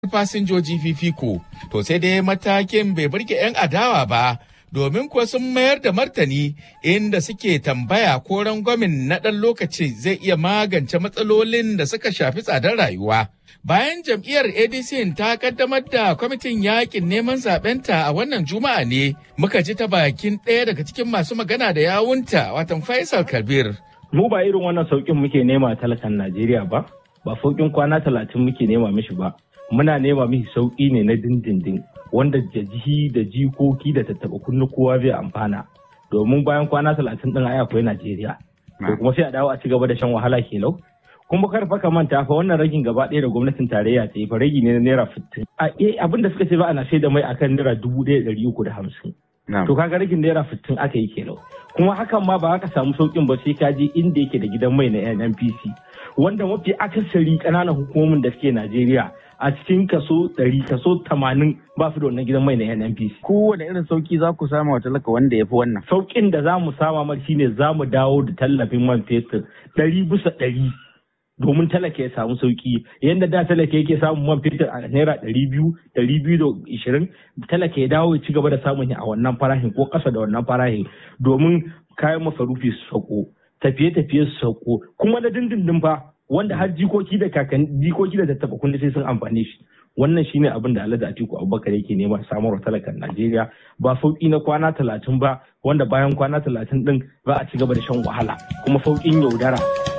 fasinjoji fifiko. To sai dai matakin bai burge 'yan adawa ba, domin kuwa sun mayar da martani inda suke tambaya ko rangwamin na ɗan lokaci zai iya magance matsalolin da suka shafi tsadar rayuwa. Bayan jam'iyyar ADC ta kaddamar da kwamitin yakin neman zaɓenta a wannan juma'a ne muka ji ta bakin ɗaya daga cikin masu magana da yawunta watan Faisal Kabir. Mu ba irin wannan sauƙin muke nema talakan Najeriya ba, ba sauƙin kwana talatin muke nema mishi ba. Muna nema mishi sauƙi ne na dindindin wanda da jihi da jikoki da tattaɓa kunnu kowa zai amfana. Domin bayan kwana talatin ɗin ai akwai Najeriya. To kuma sai a dawo a ci gaba da shan wahala kelau. kuma kar fa ka manta fa wannan ragin gaba ɗaya da gwamnatin tarayya ta yi fa ragi ne na naira fitin abin da suka ce ba ana sai da mai akan naira dubu ɗaya ɗari uku da hamsin to kaga ragin naira fitin aka yi kenan kuma hakan ma ba ka samu saukin ba sai ka je inda yake da gidan mai na NNPC wanda mafi akasari ƙananan hukumomin da suke Najeriya a cikin kaso ɗari kaso tamanin ba su da wannan gidan mai na NNPC. Kowane irin sauki za ku sama wa talaka wanda ya fi wannan. Saukin da za mu sama mar shine za mu dawo da tallafin man fetur ɗari bisa ɗari. domin talaka ya samu sauki yadda da talaka yake samun man fetur a naira ɗari biyu ɗari biyu da ishirin talaka ya dawo ya ci gaba da samun a wannan farahin ko ƙasa da wannan farahin domin kayan masarufi su sauko tafiye-tafiye su sauko kuma na dindindin fa wanda har jikoki da kakan jikoki da tattaba kunne sai sun amfane shi wannan shine abin da Alhaji Atiku Abubakar yake nema samarwa talakan Najeriya ba sauki na kwana talatin ba wanda bayan kwana talatin din za a ci gaba da shan wahala kuma sauƙin yaudara.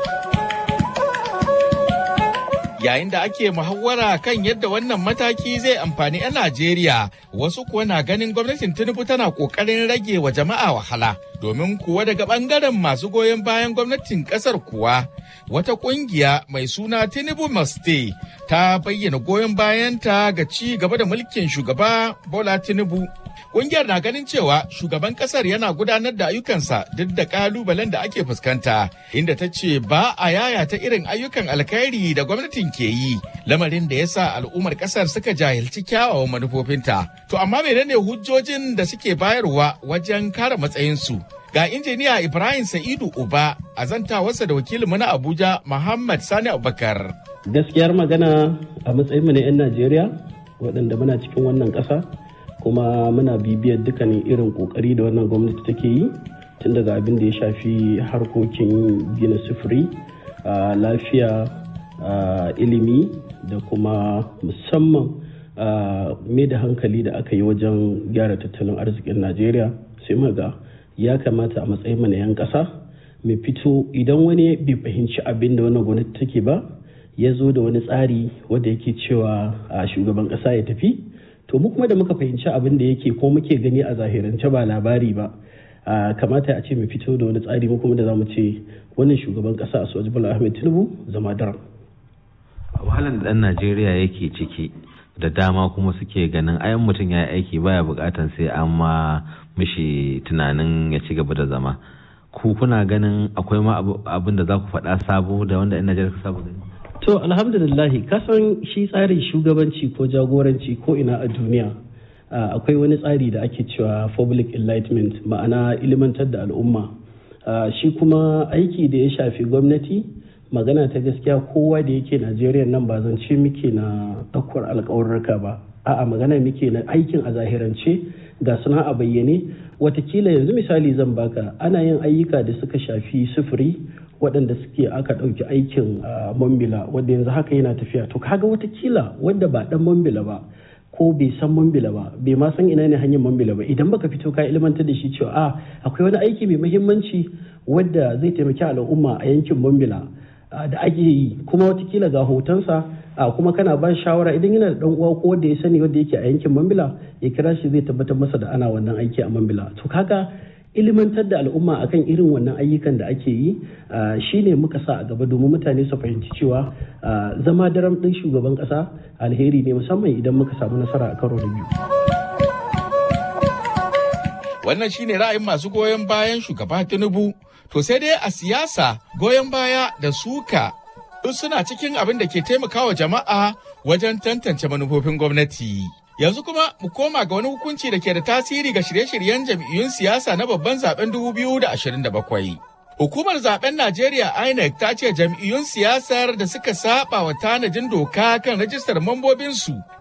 yayin da ake muhawara kan yadda wannan mataki zai amfani 'yan Najeriya wasu kuwa na ganin gwamnatin Tinubu tana kokarin rage wa jama'a wahala domin kuwa daga bangaren masu goyon bayan gwamnatin kasar kuwa wata kungiya mai suna Tinubu Maste ta bayyana goyon bayanta ga ci gaba da mulkin shugaba Bola Tinubu Ƙungiyar na ganin cewa shugaban ƙasar yana gudanar da ayyukansa duk da ƙalubalen da ake fuskanta, inda ta ce ba a yayata irin ayyukan alkhairi da gwamnatin ke yi, lamarin da ya sa al'ummar ƙasar suka jahilci kyawawan manufofinta. To amma menene hujjojin da suke bayarwa wajen kare matsayinsu? Ga injiniya Ibrahim Sa'idu Uba a zantawarsa da wakilinmu na Abuja Muhammad Sani Abubakar. Gaskiyar magana a matsayinmu na 'yan Najeriya waɗanda muna cikin wannan ƙasa kuma muna bibiyar dukkanin irin kokari da wannan gwamnati take yi tun daga abin da ya shafi harkokin gina sufuri lafiya ilimi da kuma musamman mai da hankali da aka yi wajen gyara tattalin arzikin najeriya sai maga ya kamata a matsayin na 'yan ƙasa mai fito idan wani bai fahimci abin da wannan gwamnati take ba ya zo da wani tsari wanda yake cewa a shugaban ƙasa ya tafi to mu kuma da muka fahimci abin da yake ko muke gani a zahirance ba labari ba kamata a ce mu fito da wani tsari mu kuma da zamu ce wannan shugaban kasa a soji bola ahmed tinubu zama daram wahalar da dan najeriya yake ciki da dama kuma suke ganin ayan mutum ya yi aiki baya bukatan sai an ma mishi tunanin ya ci gaba da zama ku kuna ganin akwai ma abin da za ku faɗa sabo da wanda yan najeriya sabo gani To alhamdulillahi kasan shi tsarin shugabanci ko jagoranci ko ina a duniya akwai wani tsari da ake cewa public enlightenment ma'ana ilimantar da al'umma shi kuma aiki da ya shafi gwamnati magana ta gaskiya kowa da yake najeriya nan ba zance muke na ɗaukar alkawarurka ba a'a magana muke na aikin a zahirance ga suna a bayyane watakila yanzu misali zan baka ana yin ayyuka da suka shafi sufuri waɗanda suke aka ɗauki aikin mambila wanda yanzu haka yana tafiya to kaga watakila wanda ba ɗan mambila ba ko bai san mambila ba bai ma san ina ne hanyar mambila ba idan baka fito ka ilmantar da shi cewa a akwai wani aiki mai muhimmanci wadda zai taimaki al'umma a yankin mambila da ake yi kuma watakila ga hotonsa a kuma kana ba shawara idan yana da dan uwa ko wanda ya sani wanda yake a yankin mambila ya kira shi zai tabbatar masa da ana wannan aiki a mambila to kaga ilimantar da al'umma akan irin wannan ayyukan da ake yi shine muka sa a gaba domin mutane su fahimci cewa zama daram ɗin shugaban ƙasa alheri ne musamman idan muka samu nasara a karo da biyu. Wannan shine ra'ayin masu goyon bayan shugaba Tinubu. To sai dai a siyasa goyon baya da suka duk suna cikin abin da ke taimakawa jama'a wajen tantance manufofin gwamnati. Yanzu kuma mu koma ga wani hukunci da ke da tasiri ga shirye-shiryen jam'iyyun siyasa na babban zaben 2027. Hukumar zaben Najeriya INEC ta ce jam'iyyun siyasar da suka saba wa tanajin doka kan rajistar mambobinsu